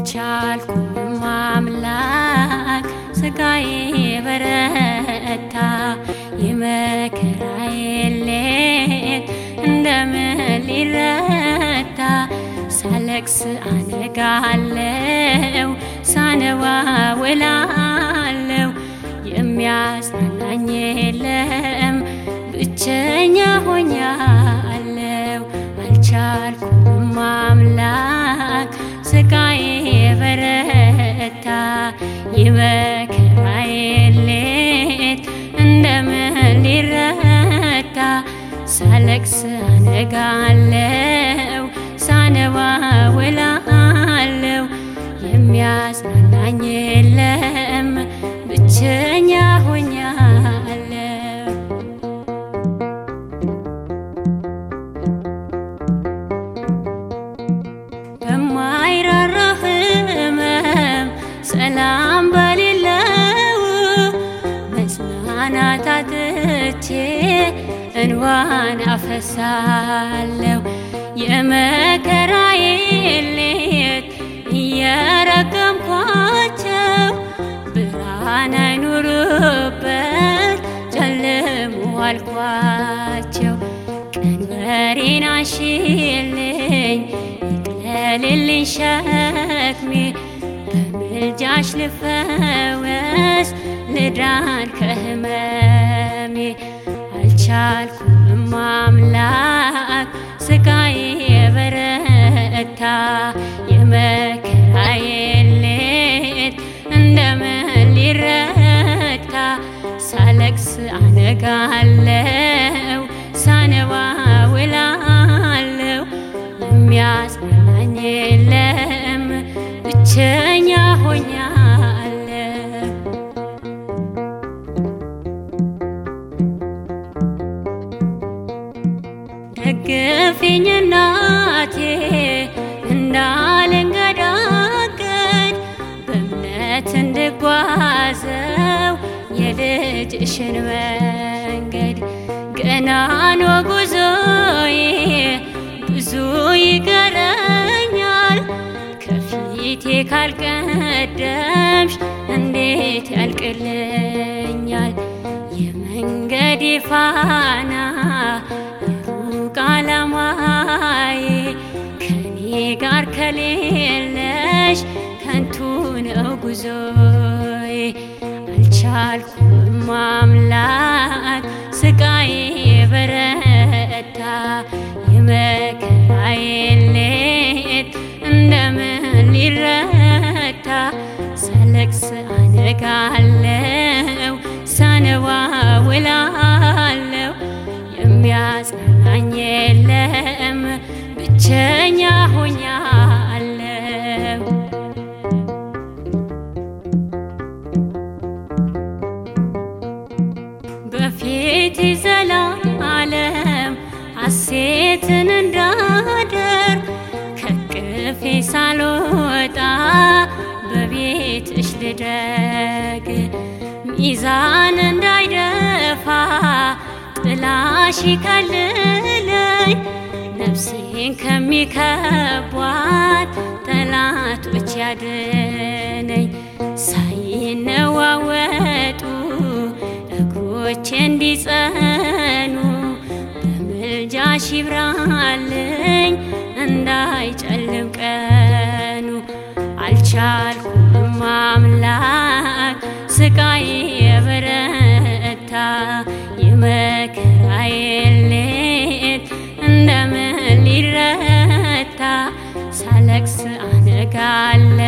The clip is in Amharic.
አልቻልኩም አምላክ ስጋዬ በረታ የመከራዬ ሌት እንደምን ሊረታ ሳለቅስ አነጋለው ሳነባ ውላለው የሚያጽናናኝ የለም ብቸኛ ሆኛለው አልቻልኩም አምላክ ስቃዬ በረታ የመከራዬ ሌት እንደምን ሊረታ ሳለቅስ አነጋለው ሳነባ ውላለው የሚያጽናናኝ የለም ብቸኛ ሆኛለው በማይራራ ህመም ሰላም በሌለው መጽናናት አጥቼ እንባን አፈሳለሁ የመከራዬ ሌት እየረገምኳቸው ብርሃን አይኑርበት ጨልሞ አልኳቸው ቀንበሬን አሽልኝ ይቅለልልኝ ሸክሜ በምልጃሽ ልፈወስ ልዳን ከህመሜ አልቻልኩም አምላክ ስቃዬ የበረታ የመከራዬ ሌት እንደምን ሊረታ ሳለቅስ አነጋለው ሳነባ ውላለው የሚያጽናናኝ የለም ብቸኛ ሆኛለው ደግፊኝ እናቴ እንዳልንገዳገድ በእምነት እንድጓዘው የልጅሽን መንገድ ገና ነው ጉዞዬ ብዙ ይቀረኛል ከፊቴ ካልቀደምሽ እንዴት ያልቅልኛል የመንገዴ ፋና የሩቅ ዓላማዬ ከኔ ጋር ከሌለሽ ከንቱ ነው ጉዞዬ አልቻልኩም አምላክ ስቃዬ በረታ የመከራዬ ሌት እንደምን ሊረታ ሳለቅስ አነጋለው ሳነባ ውላለው የሚያጽናናኝ የለም ብቸኛ ሆኛለው በፊት ዘላለም ሐሴትን እንዳደር ከቅፌ ሳልወጣ በቤትሽ ልደግ ሚዛን እንዳይደፋ ጥላሽ ከልለኝ ነፍሴን ከሚከቧት ጠላቶች ያድነኝ ሳይነዋወጡ እግሮቼ እንዲጸኑ በምልጃሽ ይብራልኝ እንዳይጨልም ቀኑ አልቻልኩም አምላክ ስቃዬ የበረታ የመከራዬ ሌት እንደምን ሊረታ ሳለቅስ አነጋለ